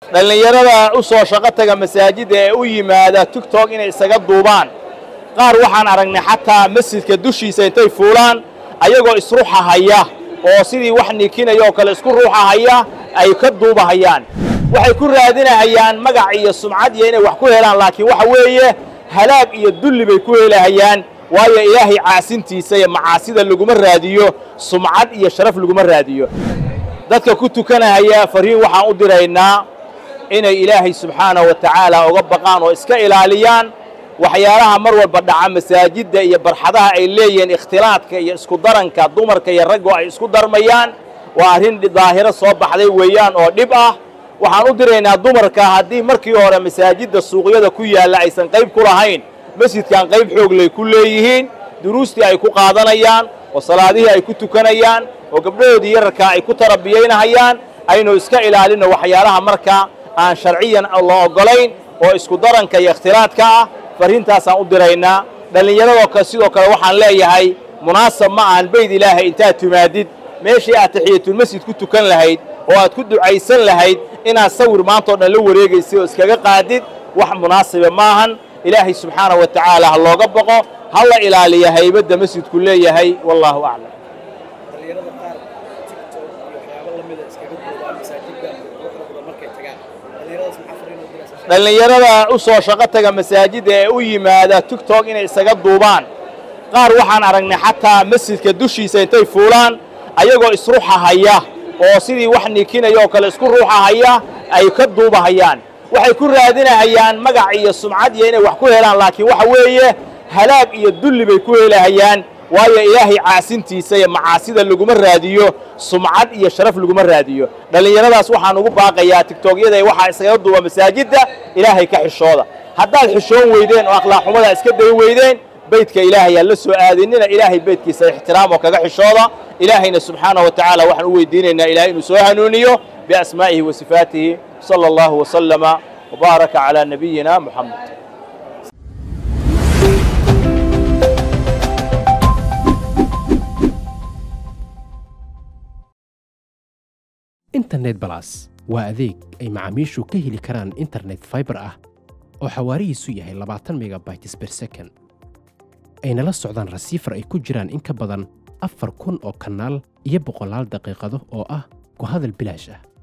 dhallinyarada u soo shaqo taga masaajidda ee u yimaada tigtok inay isaga duubaan qaar waxaan aragnay xataa masjidka dushiisa intay fuulaan ayagoo isruxahaya oo sidii wax nikinaya oo kale isku ruuxahaya ay ka duubahayaan waxay ku raadinahayaan magac iyo sumcad iyo inay wax ku helaan laakiin waxa weeye halaag iyo dulli bay ku helahayaan waayo ilaahay caasintiisa iyo macaasida laguma raadiyo sumcad iyo sharaf laguma raadiyo dadka ku tukanahaya fariin waxaan u diraynaa inay ilaahay subxaanahu wa tacaala uga baqaan oo iska ilaaliyaan waxyaalaha mar walba dhaca masaajidda iyo barxadaha ay leeyihiin ikhtilaadka iyo isku daranka dumarka iyo raggo ay isku darmayaan waa arrin daahiro soo baxday weeyaan oo dhib ah waxaan u diraynaa dumarka haddii markii hore masaajidda suuqyada ku yaalla aysan qayb ku lahayn masjidkan qayb xooglay ku leeyihiin duruustii ay ku qaadanayaan oo salaadihii ay ku tukanayaan oo gabdhahoodii yararkaa ay ku tarabiyaynahayaan aynu iska ilaalinno waxyaalaha marka aan sharciyan la oggolayn oo isku daranka iyo ikhtilaadka ah farriintaasaan u diraynaa dhallinyaradoo kale sidoo kale waxaan leeyahay munaasab ma ahan bayd ilaahay intaad timaadid meeshii aad taxiyatulmasjid ku tukan lahayd oo aad ku ducaysan lahayd inaad sawir maantao dhan la wareegaysid oo iskaga qaadid wax munaasiba maahan ilaahay subxaanahu wa tacaala ha looga boqo ha la ilaaliya haybadda masjidku leeyahay wallaahu aclam dhalinyarada qaar tiktok iyo waxyaabo lamida iskaga duubaan masaajidda quruxda badan markay tagaan dhalinyaradaas maxaa fariin u diraysaa dhallinyarada u soo shaqo taga masaajidda ee u yimaada tigtok inay isaga duubaan qaar waxaan aragnay xataa masjidka dushiisa intay fuulaan ayagoo isruxahaya oo sidii wax nikinaya oo kale isku ruuxahaya ay ka duubahayaan waxay ku raadinahayaan magac iyo sumcad iyo inay wax ku helaan laakiin waxa weeye halaag iyo dulli bay ku helahayaan waayo ilaahay caasintiisa iyo macaasida laguma raadiyo sumcad iyo sharaf laguma raadiyo dhallinyaradaas waxaan ugu baaqayaa tigtogyada waxaa iskaga duuba masaajidda ilaahay ka xishooda haddaad xishoon weydeen oo akhlaaq xumada iska day weydeen beydka ilaahay aan la soo aadinina ilaahay beydkiisa ixtiraam oo kaga xishooda ilaahayna subxaanahu wa tacaala waxaan u weydiinaynaa ilahay inuu soo hanuuniyo biasmaa'ihi wa sifaatihi sala allahu wasalama wabaaraka calaa nabiyina muxamed internet balas waa adeeg ay macaamiishu ka heli karaan internet fiber ah oo xawaarihiisu yahay labaatan megabytes per second ayna la socdaan rasiifar ay ku jiraan in ka badan afar kun oo kanaal iyo boqolaal daqiiqado oo ah ku hadal bilaash ah